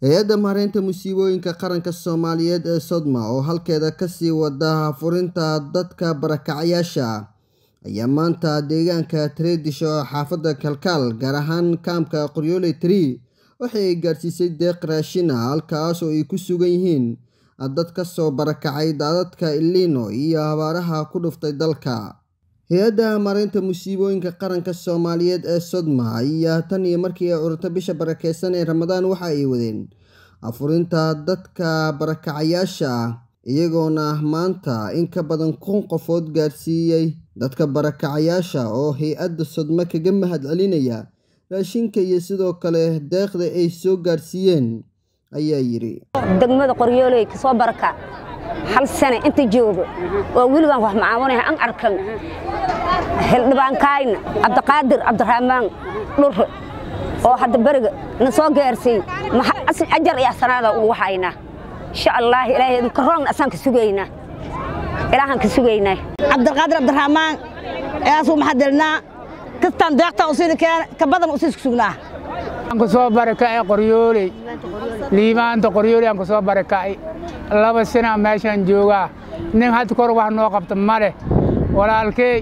hay-adda maareynta musiibooyinka qaranka soomaaliyeed ee sodma oo halkeeda kasii wada furinta dadka barakacyaasha ah ayaa maanta deegaanka tareedisho oo xaafadda kalkaal gaar ahaan kaamka qoryooley tree waxay ay gaarsiisay deeq raashin ah halkaas oo ay ku sugan yihiin dad ka soo barakacay daadadka ilino iyo abaaraha ku dhuftay dalka hay-adda maareynta musiibooyinka qaranka soomaaliyeed ee sodma ayaa tan iyo markii ay cururta bisha barakeysan ee ramadaan waxa ay wadeen afurinta dadka barakacayaasha ah iyagoona maanta in ka badan kun qofood gaarsiiyey dadka barakacayaasha oo hay-adda sodma kaga mahad celinaya raashinka iyo sidoo kale deeqda ay soo gaarsiiyeen ayaa yidhi degmada qoryooley kasoo baraka hal sane inta joogo oo weligaan wax macaawanaha an arkan xildhibaankayna cabdiqaadir cabdiraxmaan dhurre oo hadda beriga na soo gaarsiiy ajar iyo asanaada ugu haynaa insha allah ilaahay idinka roogna asaan ka sugaynaa ilaahaan ka sugaynaa cabdiqaadir cabdiraxmaan eeasuu maxadilnaa kastaan deeqtaan usiini keena ka badan usiis ku sugnaa aan ku soo barakacay qoryooley liibaanta qoryooley aan ku soo barakacay laba sana meeshaan joogaa nin hadda kor wax noo qabta ma leh walaalkey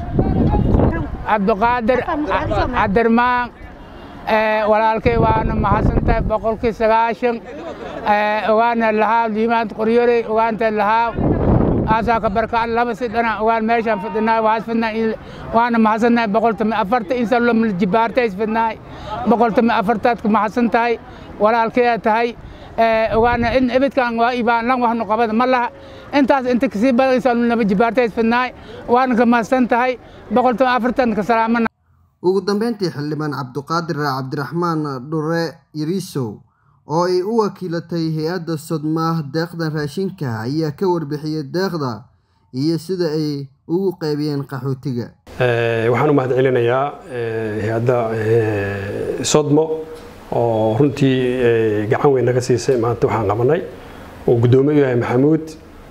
cabdiqaadir cabdirmaan walaalkey waana mahadsantahay boqolkii sagaashan ogaana lahaa liibaanta qoryooley ogaanta lahaa aasaa ka barkaa laba si dhana ogaan meeshaan fidhinaa waas fidnaa waana mahadsannahay boqoltami afarta insa lo jibaartays fidnaay boqoltami afartaad ku mahadsan tahay walaalkeeda tahay ogaana in ibidkan waa ibaan lan waxnu qabada ma laha intaas inta kasii badan insa laba jibaartays fidnaay waana ka mahadsan tahay boqoltami afartan ka salaamana ugu dambeyntii xildhibaan cabdiqaadir cabdiraxmaan dhure yariisow oo ay u wakiilatay hay-adda sodma deeqdan raashinka ayaa ka warbixiyey deeqda iyo sida ay ugu qaybiyeen qaxootiga waxaan u mahad celinayaa hay-adda sodmo oo runtii gacan weyn naga siisay maanta waxaan qabanay oo guddoomiye u yahay maxamuud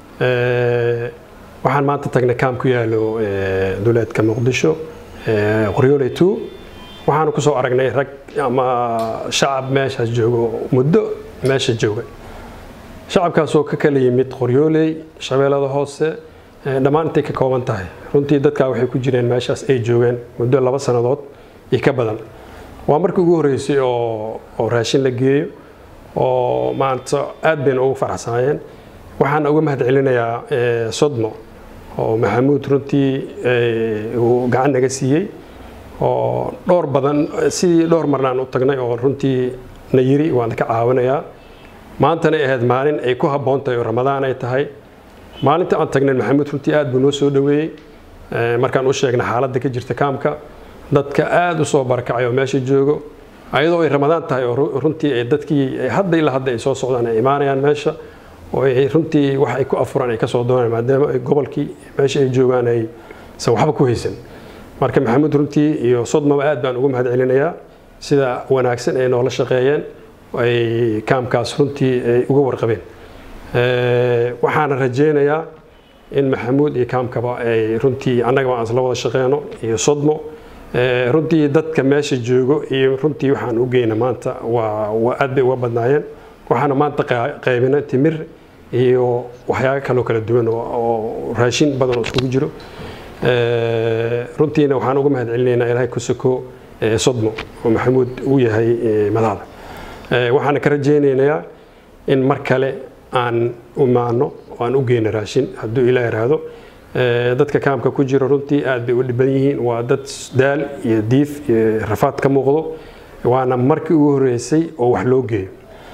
waxaan maanta tagnay kaam ku yaalo duleedka muqdisho qoryooley two waxaanu ku soo aragnay rag ama shacab meeshaas joogo muddo meesha jooga shacabkaasoo ka kala yimid qoryooley shabeellada hoose dhammaan intay ka kooban tahay runtii dadkaa waxay ku jireen meeshaas ay joogeen muddo laba sannadood iyo ka badan waa markii ugu horreysay oo oo raashin la geeyo oo maanta aad bayna ugu faraxsanaayeen waxaan uga mahad celinayaa sodmo oo maxamuud runtii uu gacan naga siiyey oo dhowr badan sidii dhowr marnaan u tagnay oo runtii na yiri waan ka caawinayaa maantana ahayd maalin ay ku habboon tahay oo ramadaan ay tahay maalinta aan tagnay maxamuud runtii aad buu noo soo dhoweeyey markaan u sheegnay xaaladda ka jirta kaamka dadka aad u soo barakacay oo meesha joogo ayadoo ay ramadaan tahay oo runtii ay dadkii hadda ilaa hadda ay soo socdaan ay imaanayaan meesha oo ay runtii wax ay ku afuraan ay ka soo doonayaan maadaama ay gobolkii meesha ay joogaan ay san waxba ku haysan marka maxamuud runtii iyo sodmaba aad baan ugu mahad celinayaa sida wanaagsan ay noola shaqeeyeen ay kaamkaas runtii ay uga warqabeen waxaana rajeynayaa in maxamuud iyo kaamkaba ay runtii annagaba aan isla wada shaqeyno iyo sodmo runtii dadka meesha joogo iyo runtii waxaan u geyna maanta waa aad bay uga badnaayeen waxaana maanta qaybina timir iyo waxyaabo kaloo kala duwan oo raashin badan oo iskugu jiro runtiina waxaan uga mahad celinaynaa ilaahay ku soko sodmo oo maxamuud uu yahay madaxda waxaana ka rajaynaynaa in mar kale aan imaano oo aan u geyno raashin hadduu ilaa iraahdo dadka kaamka ku jiro runtii aad bay u dhiban yihiin waa dad daal iyo diif iyo rafaad ka muuqdo waana markii ugu horreysay oo wax loo geeyo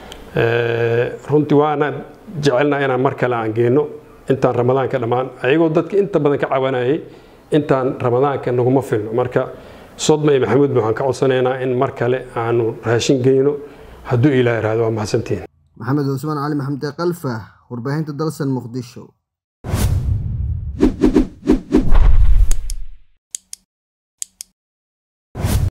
runtii waana jecelnaa inaan mar kale aan geyno intaan ramadaanka dhammaan ayagoo dadka inta badan ka cawanayay intaan ramadaanka naguma filno marka sodma iyo maxamuud waxaan ka codsanaynaa in mar kale aanu raashin geyno hadduu ilaa iraahdo waa mahadsantihiin maxamed cusmaan cali maxamde kalfa warbaahinta dalsan muqdisho